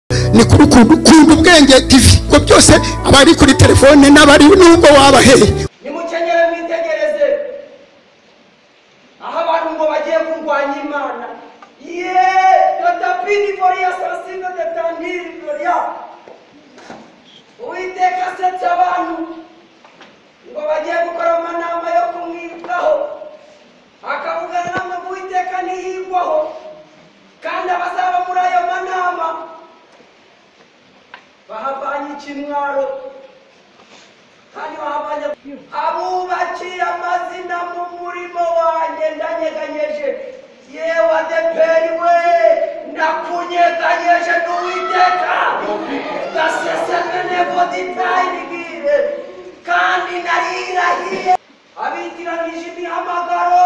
ni kuri ukuntu ukunda ubwenge tv ubwo byose abari kuri telefone n'abari n'ubwo wabaheye nimukenyere mwitegereze aho abantu ngo bagiye kurwanya imana ye datapini voriya sasino detaniri voriya uwiteka asetse abantu ngo bagiye gukora amanama yo kumwitaho akavugana namwe ngo uwiteka ntiyigwaho kandi abazaba muri ayo manama bahavanye ikimwaro kandi bahavanye abubakiye amazina mu murimo wanjye ndanyeganyeje yewe adeperi we nakunyeganyeje n'uwiteka gasesengene voditayinigire kandi narirahiye abitiranije imihamagaro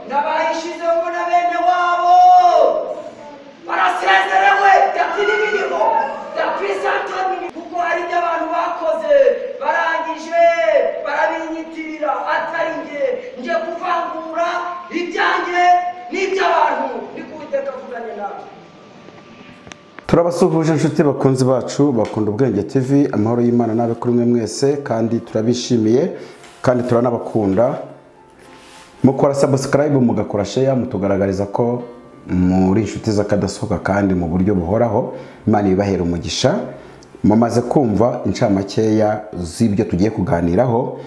nabayishize ngo na bene wabo barasezerewe datiribiriho dapisantoni kuko hari ibyo abantu bakoze barangije barabinyitirira atari nge nje kuvangura ibyanjye n'iby'abantu niko uwiteka avuganye nawe turabasuhuje inshuti bakunzi bacu bakunda ubwenge tv amahoro y'imana n'abe kuri mwe mwese kandi turabishimiye kandi turanabakunda mukora sabusikarayibu mugakora sheya mutugaragariza ko muri inshuti z'akadasohoka kandi mu buryo buhoraho imana ibibahera umugisha mumaze kumva incamakeya z'ibyo tugiye kuganiraho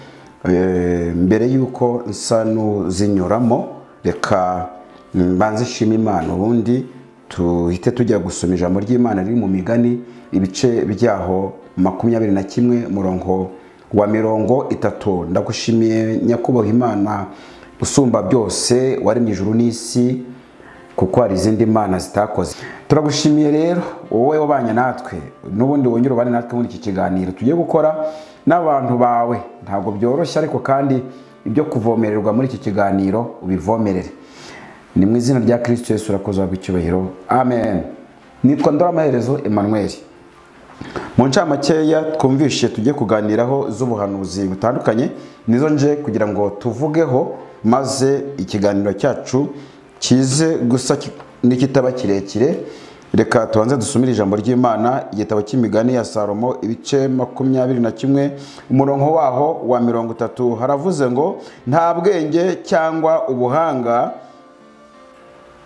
Eh, mbere y'uko nsa n'uzinyuramo reka mbanze ishima imana ubundi tuhite tujya gusoma ijambo ry'imana riri mu migani ibice byaho makumyabiri na kimwe murongo wa mirongo itatu ndagushimiye nyakubahwa imana usumba byose waremye ijuru n'isi kuko hari izindi mana zitakoze turagushimiye rero wowe wabanye natwe n'ubundi wongere ubane natwe muri iki kiganiro tugiye gukora n'abantu bawe ntabwo byoroshye ariko kandi ibyo kuvomererwa muri iki kiganiro ubivomerere ni mu izina rya kirisito yesu urakoze wabwa icyubahiro amen nitwa ndoramuherezo emmanuel mu ncamakeya twumvishije tujye kuganiraho z'ubuhanuzi butandukanye nizo nje kugira ngo tuvugeho maze ikiganiro cyacu kize gusa ki- n'ikitaba kirekire reka tubanze dusumire ijambo ry'imana igitabo cy'imigani ya salomo ibice makumyabiri na kimwe umurongo waho wa mirongo itatu haravuze ngo nta bwenge cyangwa ubuhanga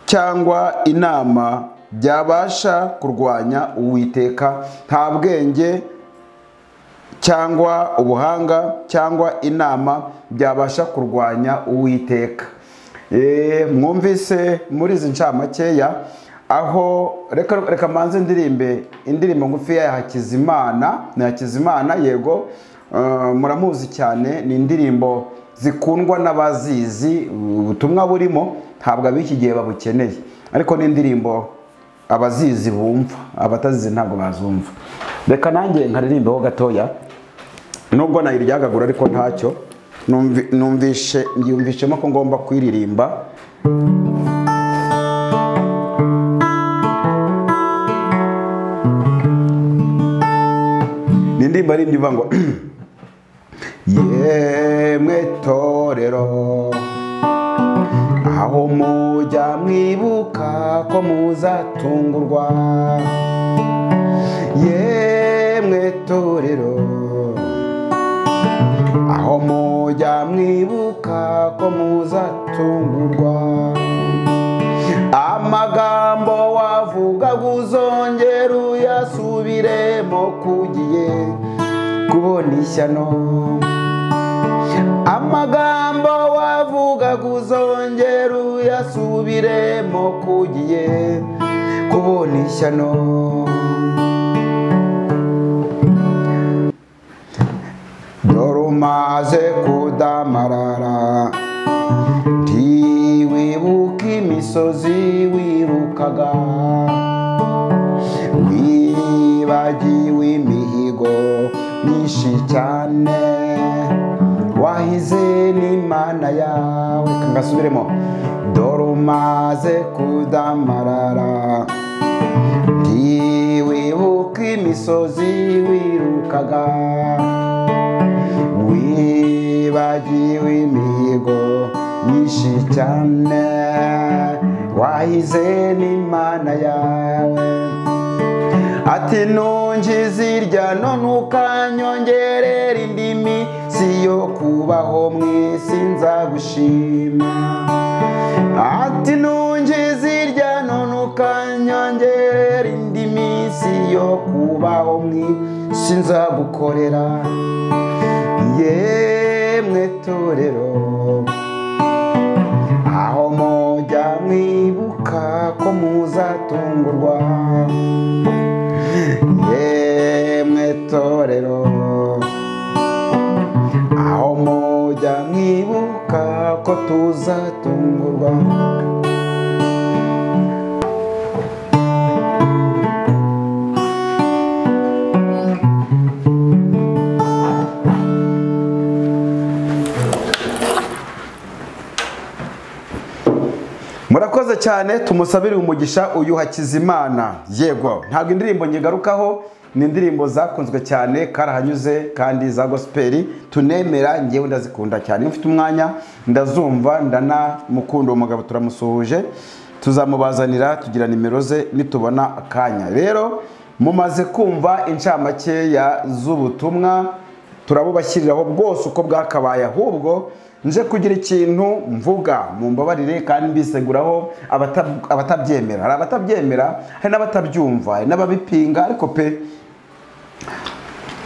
cyangwa inama byabasha kurwanya uwiteka nta bwenge cyangwa ubuhanga cyangwa inama byabasha kurwanya uwiteka Eh, mwumvise muri izi ncamakeya aho reka reka mbanze ndirimbe indirimbo ngufi ya hakizimana ni hakizimana yego eh, muramuzi cyane ni indirimbo zikundwa n'abazizi ubutumwa burimo ntabwo ab'iki gihe babukeneye ariko ni indirimbo abazizi bumva abatazizi ntabwo bazumva reka nanjye nkaririmbeho gatoya nubwo nayiryagagura ariko ntacyo numvi- numvishe mbyumvishemo ko ngomba kuyiririmba ni indirimbo yaririmbye ivuga ngo yemwe torero aho mujya mwibuka ko muzatungurwa yemwe torero aho mujya mwibuka ko muzatungurwa amagambo wavugaga uzongera uyasubiremo kugiye kubona ishyano amagambo wavugaga uzongera uyasubiremo kugiye kubona ishyano dore umaze kudamarara ntiwibuka imisozi wirukaga wibagiwe imihigo myinshi cyane wahize n'imana yawe kangasubiremo dore umaze kudamarara ntiwibuka imisozi wirukaga wibagiwe imihigo myinshi cyane wahize n'imana yawe ati ntungi zirya none ukanyongerera indimi si yo kubaho mu isi nzagushima ati ntungi zirya none ukanyongerera indimi si yo kubaho mu isi nzagukorera yemwe torero aho mujya mwibuka ko muzatungurwa yemwe torero aho mujya mwibuka ko tuzatungurwa murakoze cyane tumusabire umugisha uyu hakizimana yego ntabwo indirimbo nyigarukaho ni indirimbo zakunzwe cyane karahanyuze kandi za gospeli tunemera ngewe ndazikunda cyane iyo mfite umwanya ndazumva ndanamukunda uwo mugabo turamusuhuje tuzamubazanira tugira nimero ze nitubona akanya rero mumaze kumva incamakeya z'ubutumwa turabubashyiriraho bwose uko bwakabaye ahubwo nje kugira ikintu mvuga mu mbabarire kandi mbiseguraho abata- abatabyemera hari abatabyemera hari n'abatabyumva hari n'ababipinga ariko pe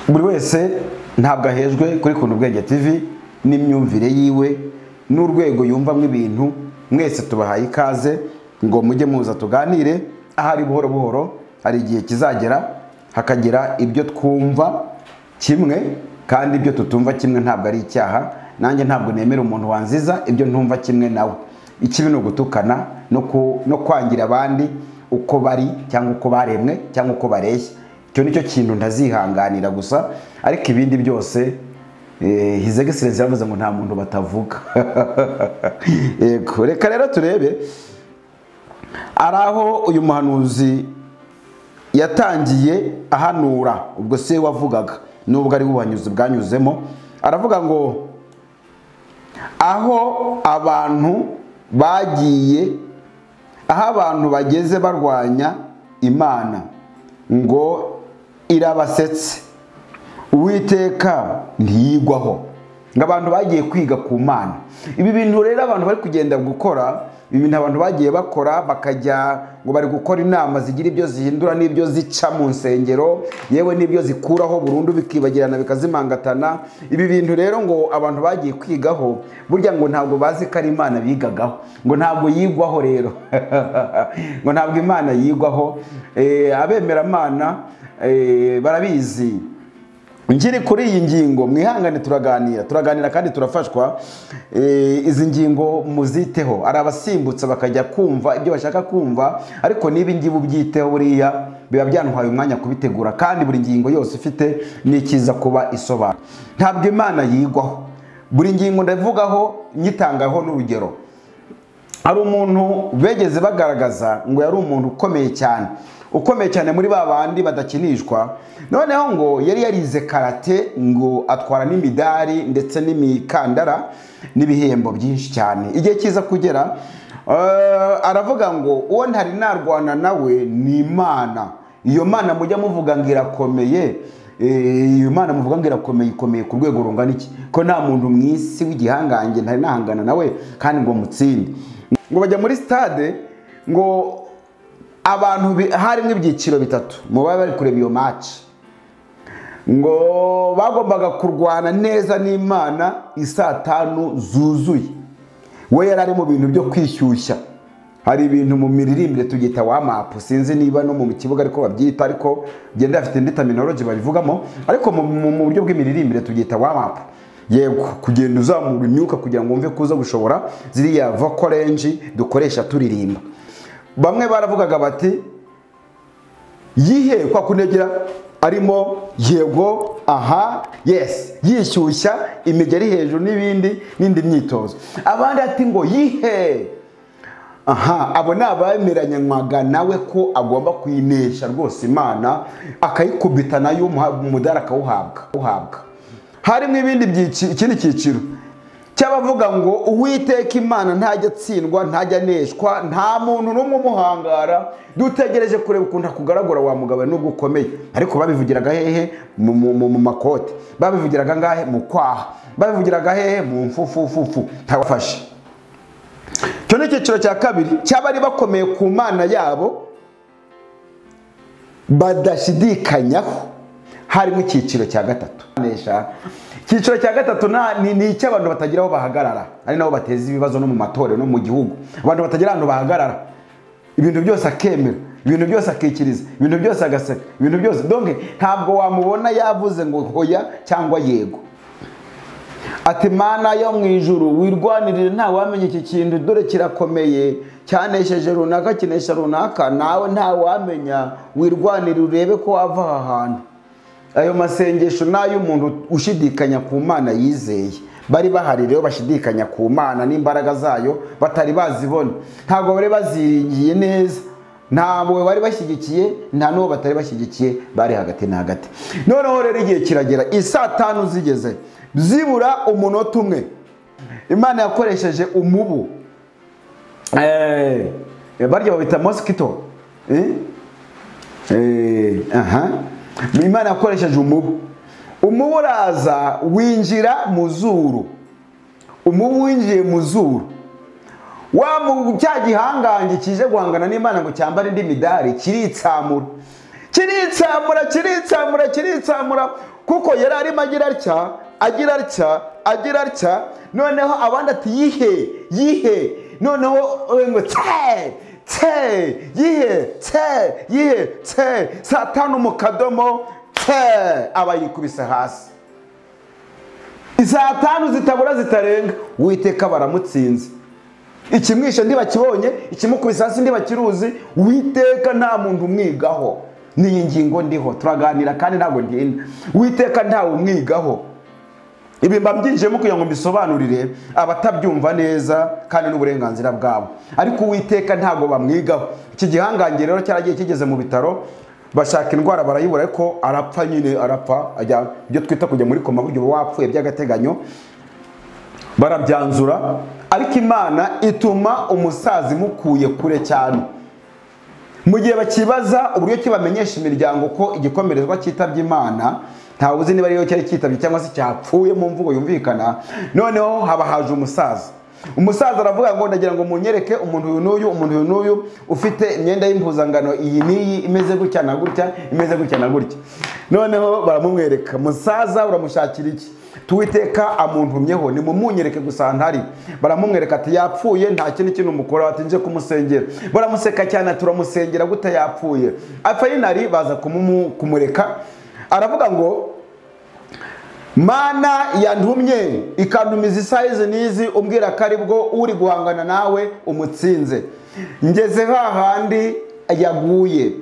buri wese ntabwo ahejwe kuri kunda ubwenge tv n'imyumvire yiwe n'urwego yumvamo ibintu mwese tubahaye ikaze ngo mujye muza tuganire ahari buhoro buhoro hari igihe kizagera hakagira ibyo twumva kimwe kandi ibyo tutumva kimwe ntabwo ari icyaha nanjye ntabwo nemera umuntu wanziza ibyo ntumva kimwe nawe ikibi ni ugutukana no ku- no kwangira abandi uko bari cyangwa uko baremwe cyangwa uko bareshya icyo nicyo kintu ntazihanganira gusa ariko ibindi byose eh, his excellence yavuze ngo nta muntu batavuga yego reka rero turebe ari aho uyu muhanuzi yatangiye ahanura ubwo se wavugaga nubwo ari ubuhanyuzi bwanyuzemo aravuga ngo aho abantu bagiye aho abantu bageze barwanya imana ngo irabasetse uwiteka ntiyigwaho ngo abantu bagiye kwiga ku mana ibi bintu rero abantu bari kugenda gukora ibi bintu abantu bagiye bakora bakajya ngo bari gukora inama zigira ibyo zihindura n'ibyo zica mu nsengero yewe n'ibyo zikuraho burundu bikibagirana bikazimangatana ibi bintu rero ngo abantu bagiye kwigaho burya ngo ntabwo bazi ko ari imana bigagaho ngo ntabwo yigwaho rero ngo ntabwo imana yigwaho Eh, abemeramana eh, barabizi ngiri kuri iyi ngingo mwihangane turaganira turaganira kandi turafashwa Eh, izi ngingo muziteho ari abasimbutse bakajya kumva ibyo bashaka kumva ariko niba ingibi ubyiteho buriya biba byantwaye umwanya kubitegura kandi buri ngingo yose ifite n'ikiza kuba isobanura ntabwo imana yigwaho buri ngingo ndavugaho nyitangaho n'urugero hari umuntu begeze bagaragaza ngo yari umuntu ukomeye cyane ukomeye cyane muri ba bandi badakinishwa noneho ngo yari yarize karate ngo atwara n'imidari ndetse n'imikandara n'ibihembo byinshi cyane igihe cyiza kugera eh, aravuga ngo uwo ntari narwana nawe ni imana iyo mana mujya muvuga ngo irakomeye eh, iyo mana muvuga ngo irakomeye ikomeye ku rwego rungana iki ko nta muntu mu isi w'igihangange ntari nahangana nawe kandi ngo mutsinde ngo bajya muri stade ngo abantu bi- harimo ibyiciro bitatu mu baba bari kureba iyo maci ngo bagombaga kurwana neza n'imana isaa tanu zuzuye we yari ari mu bintu byo kwishyushya hari ibintu mu miririmbire tubyita wamapu sinzi niba no mu kibuga ariko babyita ariko byenda bafite indi terminology babivugamo ariko mu- mu mu buryo bw'imiririmbire tubyita wamapu yego kugenda uzamura imyuka kugira ngo wumve ko uza gushobora ziriya vokorenji dukoresha turirimba bamwe baravugaga bati yihe kwa kunegera arimo yego aha yes yishyushya imigeri hejuru n'ibindi n'indi myitozo abandi ati ngo yihe aha abo ni abemeranywaga nawe ko agomba kuyinesha rwose imana akayikubita nayo umuha- umudari akawuhabwa uhabwa harimo ibindi byiciro ikindi cyiciro cy'abavuga ngo uwiteka imana ntajya atsindwa ntajya aneshwa nta muntu n'umwe umuhangara dutegereje kureba ukuntu akugaragura wa mugabo we n'ubwo ukomeye ariko babivugiraga hehe mu mu- mu- mu makote babivugiraga ngahe mu kwaha babivugiraga hehe mu mfufufufu ntabafashe icyo ni icyiciro cya kabiri cy'abari bakomeye ku mana yabo badashidikanyaho harimo icyiciro cya gatatu Nesha. icyiciro cya gatatu na- ni ni icy'abantu batagira aho bahagarara ari nabo bateza ibibazo no mu matorero no mu gihugu abantu batagira ahantu bahagarara ibintu byose akemera ibintu byose akikiriza ibintu byose agaseka ibintu byose donke ntabwo wamubona yavuze ngo hoya cyangwa yego ati mana yo mu ijuru wirwanirire ntawamenya iki kintu dore kirakomeye cyanesheje runaka kinesha runaka nawe ntawamenya wirwanirire urebe ko wava aha hantu ayo masengesho ni ay'umuntu ushidikanya ku mana yizeye bari bahari rero bashidikanya ku mana n'imbaraga zayo batari bazibona ntabwo bari baziringiye neza ntabwo bari bashyigikiye nta n'uwo batari bashyigikiye bari hagati na hagati noneho rero igihe kiragera isaa tanu zigeze zibura umunota umwe imana yakoresheje umubu Eh, barya babita mosikito Eh, aha. imana yakoresheje umubu umubu uraza winjira mu zuru umubu winjiye mu zuru wa mu cya gihangange kije guhangana n'imana ngo cyambare indi midari kiritsamura kiritsamura kiritsamura kiritsamura kuko yari arimo agira atya agira atya agira atya noneho abandi ati yihe yihe noneho we ngo tse tse yihe tse yihe tse saa tanu mu kadomo tse aba yikubise hasi isaa tanu zitabura zitarenga uwiteka baramutsinze ikimwishe ndibakibonye ikimukubise hasi ndibakiruzi witeka nta muntu umwigaho n'iyi ngingo ndiho turaganira kandi ntabwo ndinda witeka ntawe umwigaho ibi mbabyinjiyemo kugira ngo mbisobanurire abatabyumva neza kandi n'uburenganzira bwabo ariko uwiteka ntabwo bamwigaho iki gihangange rero cyaragiye kigeze mu bitaro bashaka indwara barayibura ariko arapfa nyine arapfa ajya ibyo twita kujya muri koma buryo uba wapfuye by'agateganyo barabyanzura ariko imana ituma umusaza imukuye kure cyane mu gihe bakibaza uburyo ki bamenyesha imiryango ko igikomerezwa cyitabye imana ntawe uzi niba ariyo cyari cyitabye cyangwa se cyapfuye mu mvugo yumvikana noneho haba haje umusaza umusaza aravuga ngo ndagira ngo munyereke umuntu uyu n'uyu umuntu uyu n'uyu ufite imyenda y'impuzangano iyi n'iyi imeze gutya na gutya imeze gutya na gutya noneho baramumwereka musaza uramushakira iki tuwiteka amuntumyeho nimumunyereke gusa ntari baramumwereka ati yapfuye nta kindi kintu mukora ati nje kumusengera baramuseka cyane ati uramusengera gute yapfuye afayinari baza kumumu- kumureka aravuga ngo mana yantumye ikantumiza isaha izi n'izi umbwira ko ari bwo uri guhangana nawe umutsinze ngeze hahandi yaguye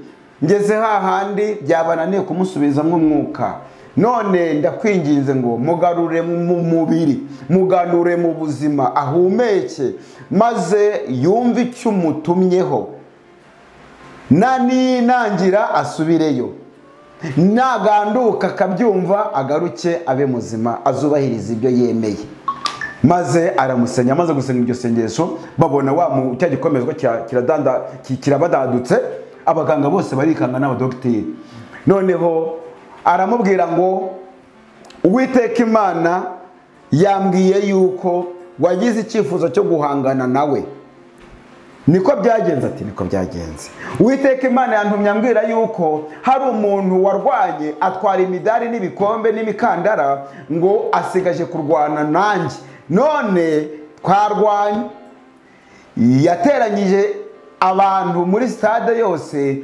ngeze hahandi byabananiye kumusubizamo umwuka none ndakwinginze ngo mugarure mu mubiri muganure mu buzima ahumeke maze yumve icyo umutumyeho na ninangira asubireyo naganduka akabyumva agaruke abe muzima azubahiriza ibyo yemeye maze aramusenya amaze gusenga iryo sengesho babona wa mu cya gikomezwa kira- kiradanda- ki- kirabadadutse abaganga bose barikanga n'abadogiteri noneho aramubwira ngo uwiteka imana yambwiye yuko wagize icyifuzo cyo guhangana nawe niko byagenze ati niko byagenze uwiteka imana yantumye ambwira yuko hari umuntu warwanye atwara imidari n'ibikombe n'imikandara ngo asigaje kurwana nanjye none twarwanye yateranyije abantu muri sitade yose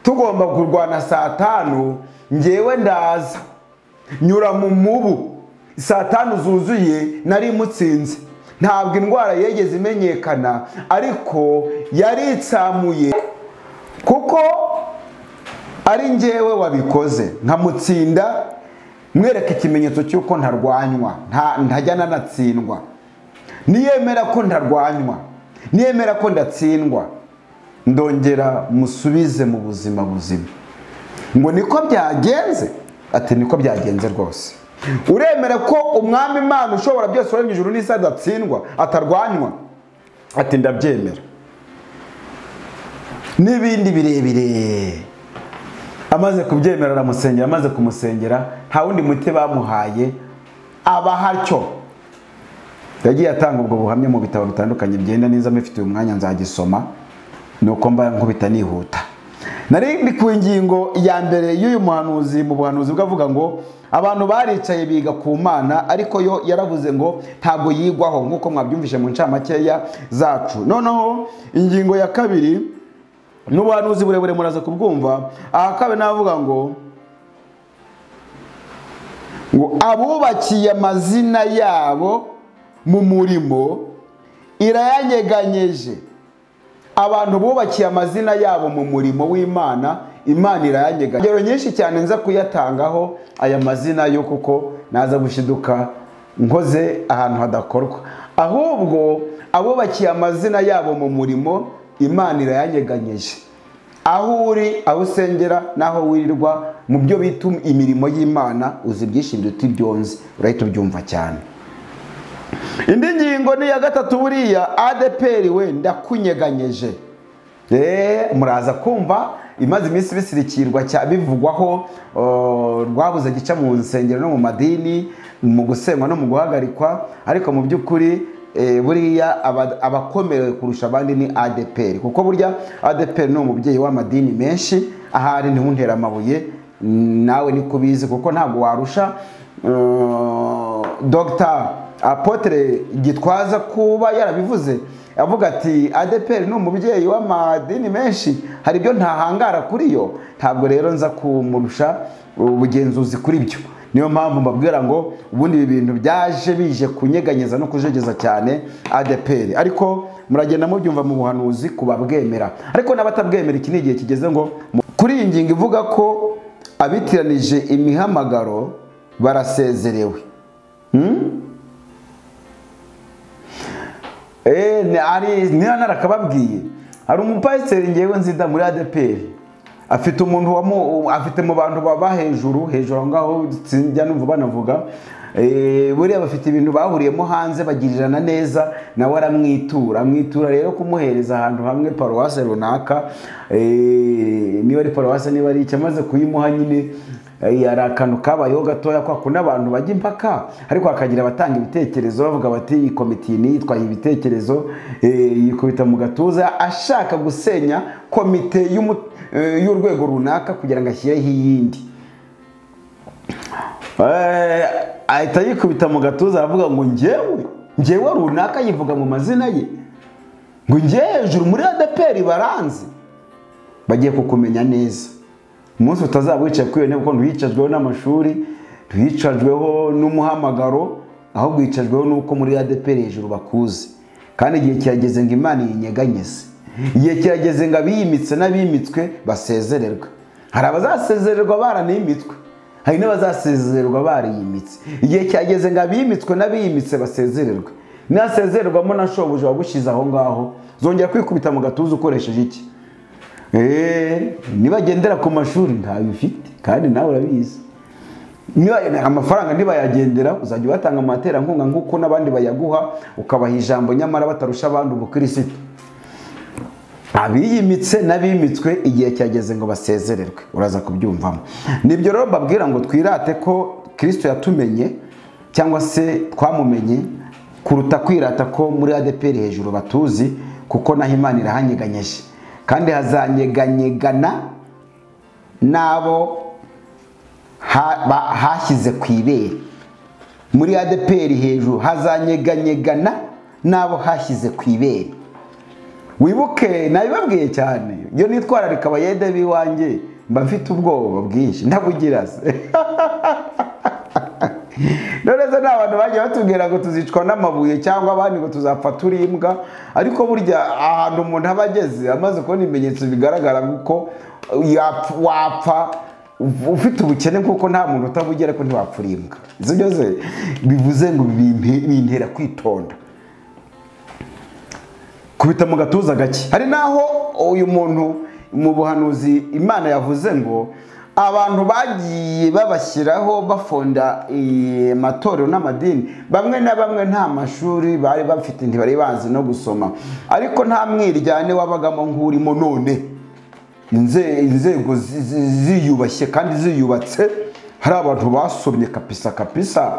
tugomba kurwana saa tanu ngewe ndaza nyura mu mubu saa tanu zuzuye nari mutsinze ntabwo indwara yegeze imenyekana ariko yaritsamuye kuko ari njyewe wabikoze nkamutsinda mwereka ikimenyetso cy'uko ntarwanywa nta- ntajya nanatsindwa niyemera ko ntarwanywa niyemera ko ndatsindwa ndongera musubize mu buzima buzima ngo niko byagenze ati niko byagenze rwose uremera ko umwami imana ushobora byose uremye ijuru n'isi adatsindwa atarwanywa ati ndabyemera n'ibindi birebire amaze kubyemera aramusengera amaze kumusengera nta wundi muti bamuhaye abahatyo yagiye atanga ubwo buhamya mu bitabo bitandukanye byenda neza mbifitiye umwanya nzagisoma ni uko mba nkubita nihuta nari ndi ku ngingo ya mbere y'uyu muhanuzi mu buhanuzi bwavuga ngo abantu baricaye biga ku mana ariko yo yaravuze ngo ntabwo yigwaho nk'uko mwabyumvise mu ncamakeya zacu noneho ingingo ya kabiri n'ubuhanuzi burebure muraza kubwumva aha kabiri navuga ngo ngo abubakiye amazina yabo mu murimo irayanyeganyeje abantu bubakiye amazina yabo mu murimo w'imana imana irayanyega ingero nyinshi cyane nza kuyatangaho aya mazina yo kuko naza gushiduka nkoze ahantu hadakorwa ahubwo abubakiye amazina yabo mu murimo imana irayanyeganyeje aho uri aho usengera n'aho wirirwa mu byo bita imirimo y'imana uzi byinshi biruta ibyonzi urahita ubyumva cyane indi ngingo ni iya gatatu buriya adeperi we ndakunyeganyeje muraza kumva imaze iminsi bisirikirwa bivugwaho rwabuze gica mu nsengero no mu madini mu gusenywa no mu guhagarikwa ariko mu by'ukuri buriya abakomerewe kurusha abandi ni adeperi kuko burya adeperi ni umubyeyi w'amadini menshi ahari ntiwuntere amabuye nawe niko ubizi kuko ntabwo warusha dogitari apotere gitwaza kuba yarabivuze avuga ati adeperi ni umubyeyi w'amadini menshi hari ibyo ntahangara kuri yo ntabwo rero nza kumurusha ubugenzuzi kuri byo niyo mpamvu mbabwira ngo ubundi ibi bintu byaje bije kunyeganyeza no kujegeza cyane adeperi ariko muragenda mubyumva mu buhanuzi ku babwemera ariko n'abatabwemera iki ni igihe kigeze ngo kuri iyi ngingo ivuga ko abitiranije imihamagaro barasezerewe niba narakababwiye hari umupasiteri ngewe nzida muri adeperi afite umuntu afite mu bantu baba hejuru hejuru aho ngaho njya numva banavuga buriya bafite ibintu bahuriyemo hanze bagirirana neza nawe aramwitura amwitura rero kumuhereza ahantu hamwe paruwase runaka niba ari paruwase niba ari icyo amaze kuyimuha nyine hari akantu kabayeho gatoya kwa kundi abantu bajya impaka ariko hakagira abatanga ibitekerezo bavuga bati iyi komiti niyitwaye ibitekerezo yikubita mu gatuza ashaka gusenya komite y'urwego runaka kugira ngo ashyireho iyindi ahita yikubita mu gatuza aravuga ngo ngewe ngewe runaka yivuga mu mazina ye ngo ngewe hejuru muri adeperi baranze bagiye kukumenya neza umunsi utazaba wicaye kuri iyo ntebe kuko ntuyicajweho n'amashuri ntuyicajweho n'umuhamagaro ahubwo wicajweho n'uko muri adeperi hejuru bakuze kandi igihe kirageze ngo imana yinyeganyeze igihe kirageze ngo abiyimitse n'abimitswe basezererwe hari abazasezererwa baranimitwe hari n'abazasezererwa bariyimitse igihe kirageze ngo abimitswe n'abiyimitse basezererwe nasezererwamo na shobuja wagushyize aho ngaho zongera kwikubita mu gatuza ukoresheje iki nibagendera ku mashuri ntayo ufite kandi nawe urabizi amafaranga ntibayagendera uzajya ubatanga amaterankunga nk'uko n'abandi bayaguha ukabaha ijambo nyamara batarusha abandi ubukirisitu abiyimitse n'abimitswe igihe cyageze ngo basezererwe uraza kubyumvamo nibyo rero mbabwira ngo twirate ko kirisito yatumenye cyangwa se twamumenye kuruta kwirata ko muri adeperi hejuru batuzi kuko naho imana irahanyeganyeje kandi hazanyeganyegana n'abo hashyize ku ibere muri adeperi hejuru hazanyeganyegana n'abo hashyize ku ibere wibuke nabibabwiye cyane iyo nitwararika abayede b'iwanjye mba mfite ubwoba bwinshi ndabugira se noneze ni abantu bagiye batubwira ngo tuzicwa n'amabuye cyangwa abandi ngo tuzapfa turi imbwa ariko burya ahantu umuntu aba ageze amaze kubona ibimenyetso bigaragara ko wapfa ufite ubukene kuko nta muntu utabugera ko ntiwapfura imbwa izo byose bivuze ngo bintera kwitonda kubita mu gatuza gake hari n'aho uyu muntu mu buhanuzi imana yavuze ngo abantu bagiye babashyiraho bafonda eh, amatorero n'amadini bamwe na bamwe nta mashuri bari bafite ntibari bazi no gusoma ariko nta mwiryane wabagamo nk'urimo none Inze- inzego zi- zi- ziyubashye kandi ziyubatse hari abantu basomye kapisa kapisa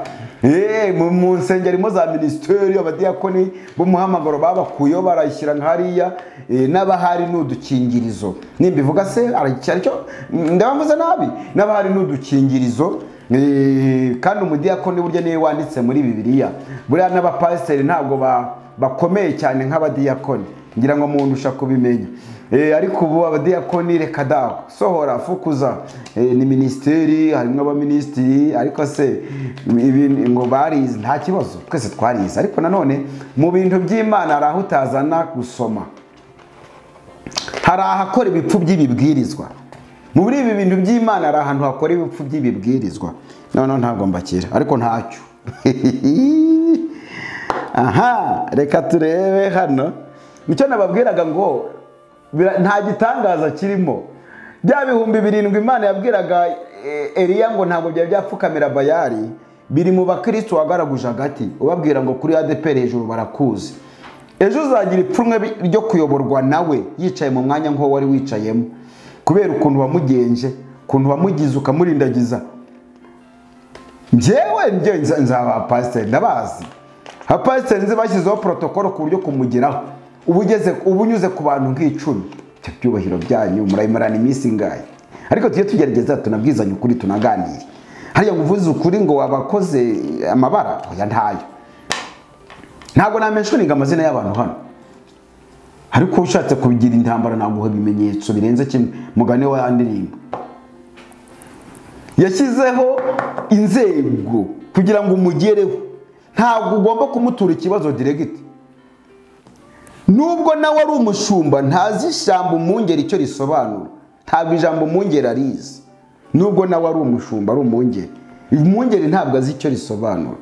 Eh, mu- mu nsengerimo za minisiteri abadiyakoni b'umuhamagaro babakuyeho barayishyira nka hariya eh, n'abahari ni udukingirizo nimbivuga se aracyari cyo ndabamvuze nabi n'abahari ni udukingirizo Eh, kandi umudiyakoni burya niwe wanditse muri bibiliya buriya n'abapasiteri ntabwo ba- bakomeye cyane nk'abadiyakoni ngira ngo umuntu ushaka kubimenya Eh, ariko ubu abadiyakoni reka daho sohora fukuza Eh, ni minisiteri harimo abaminisitiri ariko se ibi ni- ngo barize nta kibazo twese twarize ariko nanone mu bintu by'imana hari aho utazana gusoma hari ahakora ibipfu by'ibibwirizwa muri ibi bintu by'imana hari ahantu hakora ibipfu by'ibibwirizwa noneho ntabwo mbakira ariko ntacyo aha reka turebe hano icyo nababwiraga ngo bira- nta gitangaza kirimo bya bihumbi birindwi imana yabwiraga eh, eliya ngo ntabwo byari byapfukamira bayari biri mu bakristo wagaraguje hagati ubabwira ngo kuri adeperi hejuru barakuzi ejo uzagira ipfunwe bi- ryo kuyoborwa nawe yicaye mu mwanya nk'uwo wari wicayemo kubera ukuntu wamugenje ukuntu wamugize ukamurindagiza njyewe njye nza- nzaba pasiteri ndabazi abapasiteri nzi bashyizeho protokolo ku buryo kumugeraho uba ugeze uba unyuze ku bantu nk'icumi ibyo byubahiro byanyu murayimarana iminsi ingahe ariko tujye tugerageza tunabwizanye ukuri tunaganire hariya ngo uvuze ukuri ngo wabakoze amabara oya ntayo ntabwo namenshoninga amazina y'abantu hano ariko ushatse kubigira intambara naguha ibimenyetso birenze kimwe mugane wa ndirimbo yashyizeho inzego kugira ngo umugereho ntabwo ugomba kumutura ikibazo diregiti nubwo nawe ari umushumba ntazi ijambo umwungeri icyo risobanura ntabwo ijambo umwungeri arizi nubwo nawe ari umushumba ari umwungeri umwungeri ntabwo azi icyo risobanura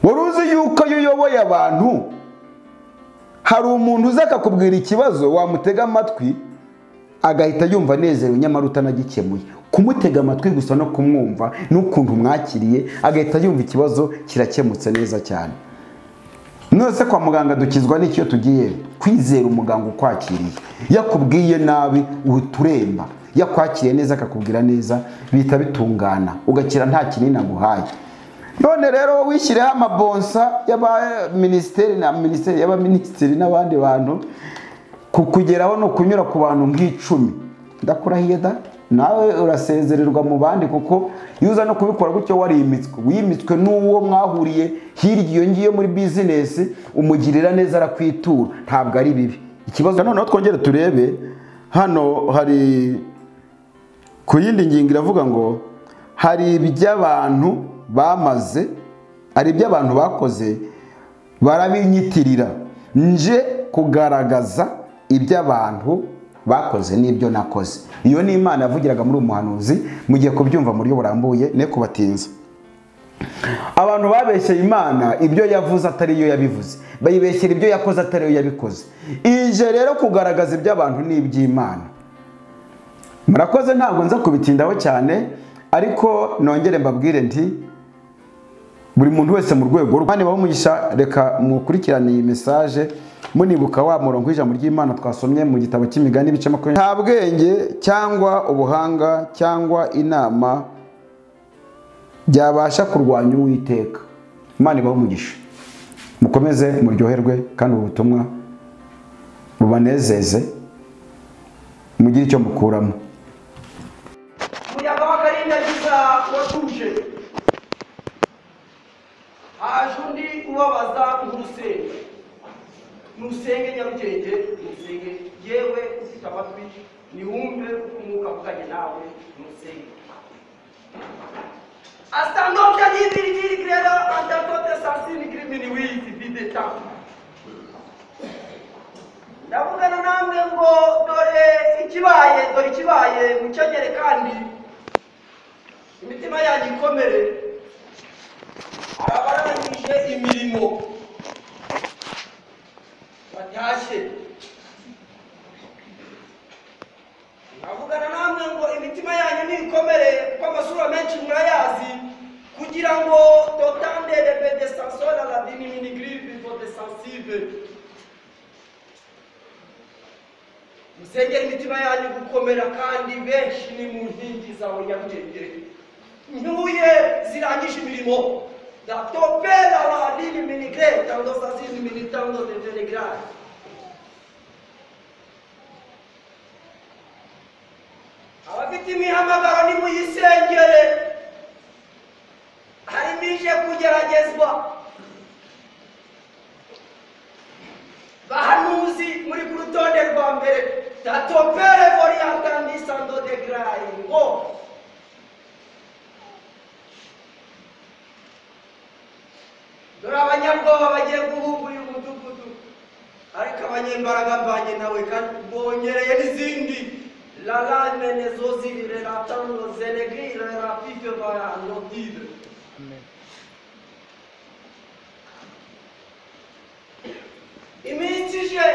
wari uzi yuko iyo uyoboye abantu hari umuntu uza akakubwira ikibazo wamutega amatwi agahita yumva anezerewe nyamara utanagikemuye kumutega amatwi gusa no kumwumva n'ukuntu mwakiriye agahita yumva ikibazo kirakemutse neza cyane nose kwa muganga dukizwa n'icyo tugiye kwizera umuganga ukwakiriye yakubwiye nabi uturemba yakwakiriye neza akakubwira neza bihita bitungana ugakira nta kinini aguhaye none rero wowe wishyireho amabonsa y'abaminisiteri na minisiteri y'abaminisitiri n'abandi bantu ku- kugeraho ni ukunyura ku bantu nk'icumi ndakurahiye da nawe urasezererwa mu bandi kuko iyo uza no kubikora gutyo warimitswe wimitswe n'uwo mwahuriye hirya iyo ngiyo muri bizinesi umugirira neza arakwitura ntabwo ari bibi ikibazo noneho twongere turebe hano hari ku yindi ngingo iravuga ngo hari iby'abantu bamaze hari iby'abantu bakoze barabinyitirira nje kugaragaza iby'abantu bakoze n'ibyo nakoze iyo ni imana yavugiraga muri uwo muhanuzi mugiye kubyumva mu buryo burambuye ne kubatinza abantu babeshyeye imana ibyo yavuze atari yo yabivuze bayibeshyera ibyo yakoze atari yo yabikoze ije rero kugaragaza iby'abantu n'iby'imana murakoze ntabwo nza kubitindaho cyane ariko nongere mbabwire nti buri muntu wese mu rwego rwe Mana ibahe umugisha reka mukurikirane iyi mesaje munibuka wa murongo w'ijambo ry'imana twasomye mu gitabo cy'imigani ibice makumyabiri nta bwenge cyangwa ubuhanga cyangwa inama byabasha kurwanya uwiteka Imana ibahe umugisha mukomeze muryoherwe kandi ubu butumwa bubanezeze mugire icyo mukuramo umuyaga w'akarindagiza watuje haje undi ubabaza ntusenge ntusenge nyarugenge ntusenge yewe ufite amatwi niwumve uko umwuka avuganye nawe ntusenge Hasta noche allí dirigir griega ante totes asini crimini witi vide tamu. Ndavugana namwe ngo dore ikibaye dore ikibaye mucyongere kandi imitima yanyu ikomere arabarangije imirimo batashye ndavugana namwe ngo imitima yanyu niko amategeko menshi murayazi kugira ngo dotandere pedesansiyo na radini minigiripe podesansive musengere imitima yanyu gukomera kandi benshi ni mu nkingi zawe nyabwenge ntuye zirangije imirimo datopera radini minigire tango sasizi minitando de telegrare abafite imihamagaro nimuyisengere harimo ije kugeragezwa bahanuzi muri ku rutonde rwa mbere tatopere voriyatandisando de grayi ngo dore abanyabwoba bagiye guhunga uyu mudugudu ariko abanyembaraga mbanye nawe kandi bongereye n'izindi lalane nezozivire latando zelegire rapife vayanodire iminsi ije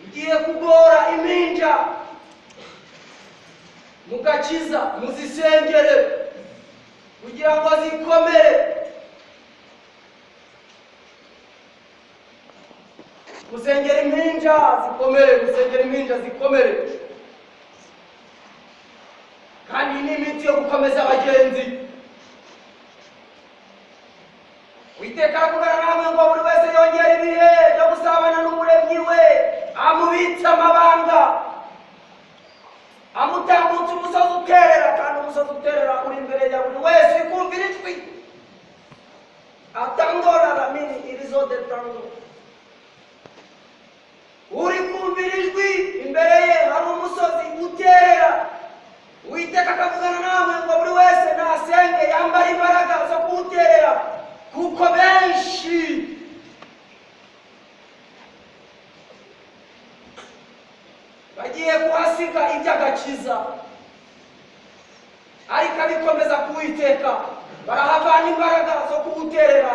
igiye kugora impinja mugakiza muzisengere kugira ngo zikomere gusengera impinja zikomere gusengera impinja zikomere kandi iyi ni imiti yo gukomeza abagenzi witeka kugana namwe ngo buri wese yongere ibihe byo gusabana n'umuremyi we amubitse amabanga amutambutsa umusozi uterera kandi umusozi uterera uri imbere ya buri wese kumvira ijwi atangora ramini irizo de tango uri kumvira ijwi imbere ye hari umusozi uterera witeka akavugana nawe ngo buri wese nasenge yambara imbaraga zo kuwuterera kuko benshi bagiye kuhasiga iby'agakiza ariko abikomeza kuwiteka barahavana imbaraga zo kuwuterera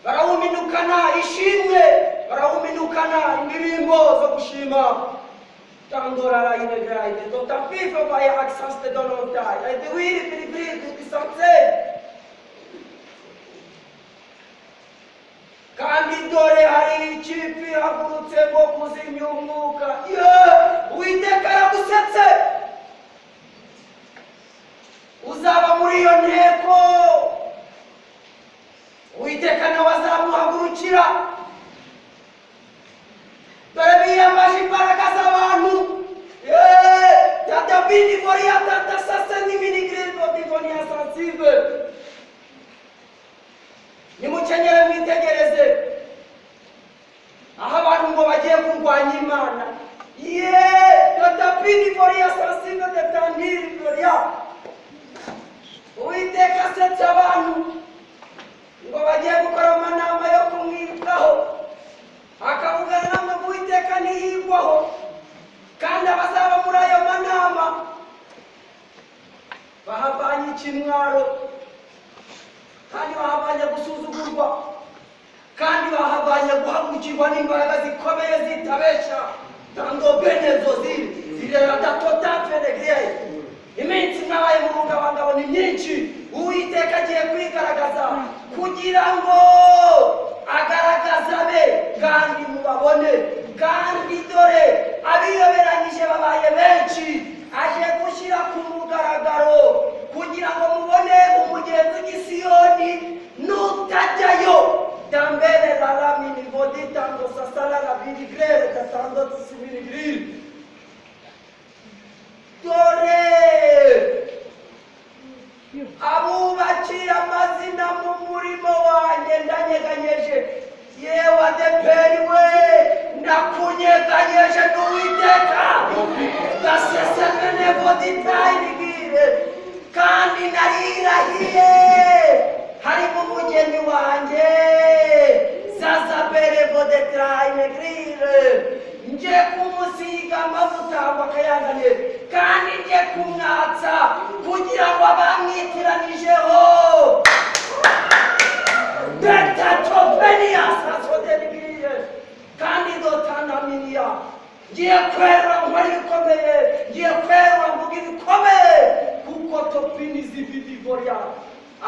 barawuminukana ishimwe barawuminukana indirimbo zo gushima tandorara inegraide dotapifo vaye aksanste donontai aidewiri piribridi disansei kandi dore hari ikipe ihagurutse ngo kuzimya umwuka ye uwiteka yaragusetse uzaba muri iyo nteko uwiteka nawe azamuhagurukira dore biyambaje imbaraga z'abantu Ye, tata bini voriya tata sasa n'iminigiriro divoniya sansive nimukenyere mwitegereze aho abantu ngo bagiye kurwanya imana ye dotapini voriya sansive detandiri voriya uwiteka asetse abantu ngo bagiye gukora amanama yo kumwibukaho akavugana namwe ngo uwiteka ntiyigwaho kandi abazaba muri ayo manama bahavanye ikimwaro kandi bahavanye gusuzugurwa kandi bahavanye guhagurukirwa n'imbaraga zikomeye zitabesha tango benezo ziri zirera datota peregriye iminsi mwabaye mu bungabangabo ni myinshi uwiteka agiye kwigaragaza kugira ngo agaragaze abe kandi mubabone kandi dore abiyoberanyije babaye benshi aje gushyira ku mugaragaro kugira ngo mubone umugenzi w'isiyoni nutajyayo dambere raramini voditango sasarara birigrere gatandatu simirigrire dore abubakiye amazina mu murimo wanjye ndanyeganyeje yewe adeperi we nakunyeganyeje n'uwiteka gasesamenevoditayirigire kandi narirahiye harimo umugeni wanjye zazaberevoditrayinegirire nje kumusiga amavuta ngo akayanganiye kandi nje kumwatsa kugira ngo abamwitiranyijeho betatopeniya sasoderibiriye kandi dotanaminiya ngiye kwera nkora ibikomeye ngiye kwera ngo bibibiboriya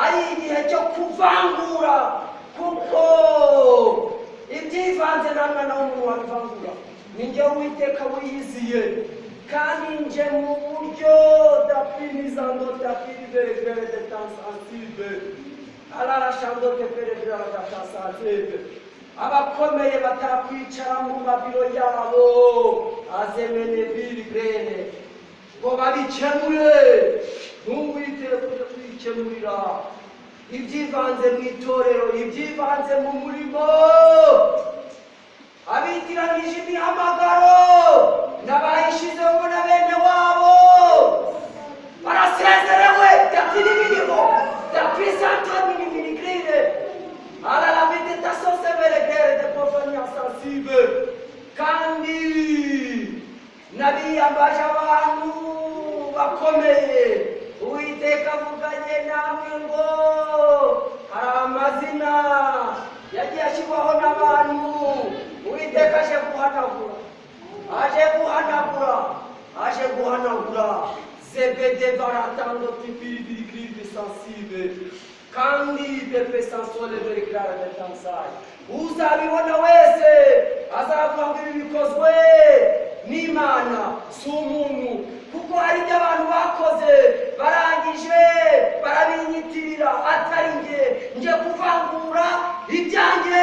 ari igihe cyo kuvangura kuko ibyivanze namwe nawe umuntu wabivangura ni njye witeka wiyiziye kandi nje mu buryo dapirizando dapiriverevere detansansive ararashando deperevere aradatansansive abakomeye batakwicara mu mabiro yabo azemene birigene ngo babikemure ntuwiteye kujya kwikemurira ibyivanze mu itorero ibyivanze mu murimo abitiranyije imihamagaro n'abayishizeho na bene wabo barasezerewe datiri birimo dapisantori n'imirigrine ala la méditation c'est vers les guerres de profanes sensibles kandi nabiyambaje abantu bakomeye uwiteka avuganye namwe ngo hari amazina yagiye ashyirwaho n'abantu uwiteka aje guhanagura aje guhanagura aje guhanagura zebede baratando tipiribiri kiribiri sensible kandi pepe sansole dore kirara ndatansaye uzabibona wese azavuga ngo ibi bikozwe n'imana si umuntu kuko hari ibyo abantu bakoze barangije barabinyitirira atari njye njye kuvangura ibyanjye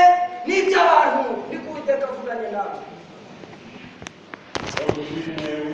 n'iby'abantu niko uwiteka avuganye nawe Amen.